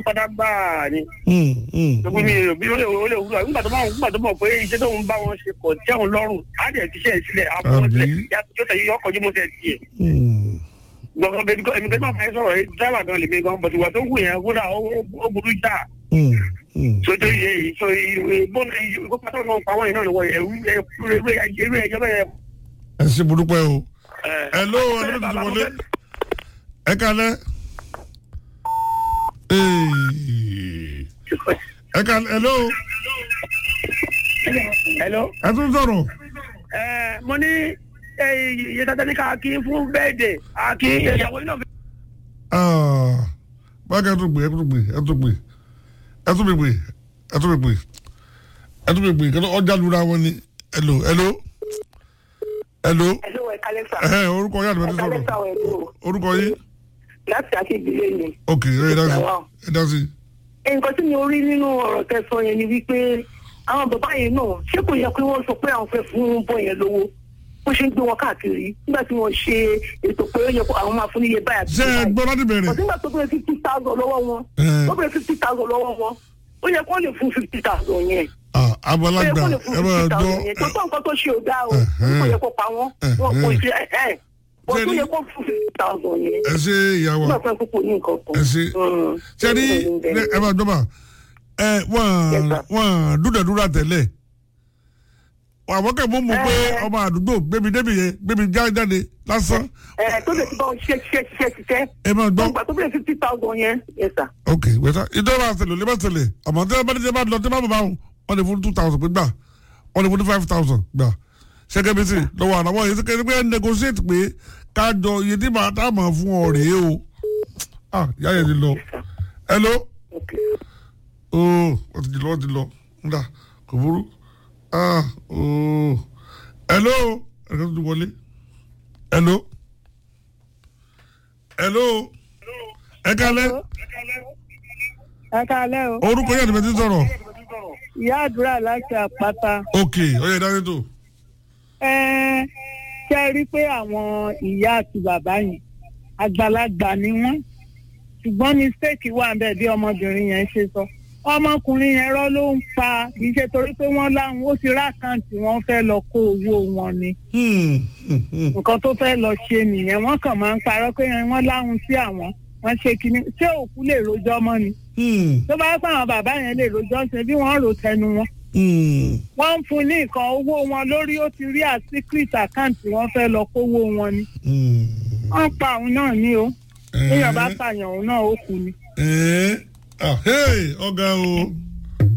pátá gbáà ni Hmm, hmm, gbogbo mi ò bí ó lè ó lè wúlò nígbà tó máa nígbà tó mọ̀ pé iṣẹ́ tó ń bá wọn ṣe kọ̀ tí àwọn lọ́rùn á dẹ̀ ti ṣe é sílẹ̀ àbọ̀ Àbí? sílẹ̀ yóò tẹ̀yẹ yọkọ̀ jí mo tẹ̀ tiẹ̀ hmm. gbọ̀ngàn bẹ́ẹ̀ èmi kẹ́tọ́ fẹ́ sọ̀rọ̀ yìí dábàá gan lèmi gan bọ̀dù wà tó wù yẹn kódà ó ó burú já Hmm, hmm. sojú yẹ yìí so ìbọn ìkó pátá náà pa wọ́n yìí náà lọ́wọ́ ẹ̀rú ẹ̀rú ẹ̀jẹ̀ bẹ́ẹ̀ ẹ ṣe burúkú ẹ o ẹ̀ hello ẹ ló ti wọlé ẹ kalẹ ẹ kalẹ hello hello. ẹ tún sọ̀rọ̀ ẹ mo ní iye tata ní ká kí fún bẹ́ẹ̀dẹ̀ àkí ìyàwó iná fi. Ah, báyìí ẹ tún gbé ẹ tún gbé ẹ tún gbé ẹ tún gbé ẹ tún gbé ẹ tún gbé kí ọjà lura wọn ni hello hello hello Hello, ẹ kálẹ́ sà. ẹ orúkọ yín àdìmọ́ ti Ẹ kálẹ́ sọ̀rọ̀ sà ọ̀ ẹ̀dùn. orúkọ yín Láti àti ìdílé ni. ok ẹ dá sí ẹ dá sí. Nǹkan tí mo rí nínú ọ̀rọ̀ tẹ̀sán yẹn ni wípé àwọn bàbá yẹn náà ṣé kò yẹ kí wọ́n sọ pé àwọn fẹ́ fún bọ́ yẹn lówó bó ṣe ń gbé wọn káàkiri nígbà tí wọ́n ṣe ètò pé ó yẹ kó àwọn máa fún níye báyà. ṣé ẹ gbọ́ láti bẹ̀rẹ̀ Ọ̀sìn nígbà tó bẹ̀rẹ̀ fifty thousand lọ́wọ́ wọn. Ẹ. Tó bẹ̀rẹ̀ fifty thousand lọ́wọ́ wọn. Ó yẹ kó lè fún fifty thousand yẹn. Ah, Ó yẹ àgbàlagbà kó lè fún ẹ máa fifty gbọ́ thousand yẹn. Tó tó nǹkan tó ṣe ò dáa o. Ẹ̀hẹ́n. Kò yẹ kó pa wọ́n. Wọ́n kò ṣe ẹ̀ ẹ̀. Ó Ṣé tún ní- yẹ kó fún fifty thousand yẹn. ẹ ṣe ìyàwó Nígbà tó ẹ kúkú ní nǹkan kan. ẹ ṣe Mm. ṣe ní ẹ máa gbọ́ bá ẹ wọ́n Yes, sir. wọ́n dúdẹ̀dúrà tẹ́lẹ̀ àwọn kẹ́ mú mu pé Ẹ. ọmọ àdúgbò gbébi débi yẹn gbébi jáde lásán ẹ tó lè ti bá wọn ṣiṣẹ́ ṣiṣẹ́ ṣiṣẹ́ ṣiṣẹ́ ẹ máa gbọ́ gbogbo àtúbọ̀ fifty thousand yẹn yes sir. ok wẹ́tà ìjọba àṣẹlẹ̀ olè bá ṣẹlẹ̀ àmọ́ tí wọ́n bá ní tí wọ́n bá lọ tí wọ́n bá bá wọn wọ́n lè fún two thousand pé gbà wọ́n lè fún five thousand gbà ṣẹ́gẹ́ bí sì lọ́wọ́ àwọn yìí ṣẹ́gẹ́ pé negotiate pé kájọ iye tí màá tá a máa fún ọ rèé o ah ìyá yẹn ti lọ hello Okay. ooo wọ́n ti lọ wọ́n ti lọ nígbà kò burú ah ooo hello ẹ̀ka tó ti wọlé hello hello ẹ kálẹ́ ẹ káalẹ́ o orúkọ yẹn àti bẹ́ẹ̀ ti sọ̀rọ̀ ìyá àdúrà láti àpáta ok ọyẹ ìdájọ́ tó ẹ ṣe rí i pé àwọn ìyá àti bàbá yẹn àgbàlagbà ni wọ́n ṣùgbọ́n mistake wà ń bẹ̀ bí ọmọbìnrin yẹn ṣe sọ ọmọkùnrin yẹn rọ́ ló ń pa kì í ṣe torí pé wọ́n láwọn ó ti rákàǹtì wọ́n fẹ́ lọ kó owó wọn ni nǹkan tó fẹ́ lọ ṣe nìyẹn wọ́n kàn máa ń parọ́ pé wọ́n láwọn sí àwọn wọ́n ṣe kínní ṣé òkú lè rojọ́ mọ́ ni tó bá yẹ pé àwọn bàbá yẹn lè rojọ́ ṣe bí wọ́n rò tẹnu wọn wọ́n ń fún ní nǹkan owó wọn lórí ó ti rí à secret account wọ́n fẹ́ lọ kówó wọn ni wọ́n pa òun náà ní o téèyàn bá pààyàn òun náà ó kú ni. ọ̀gá o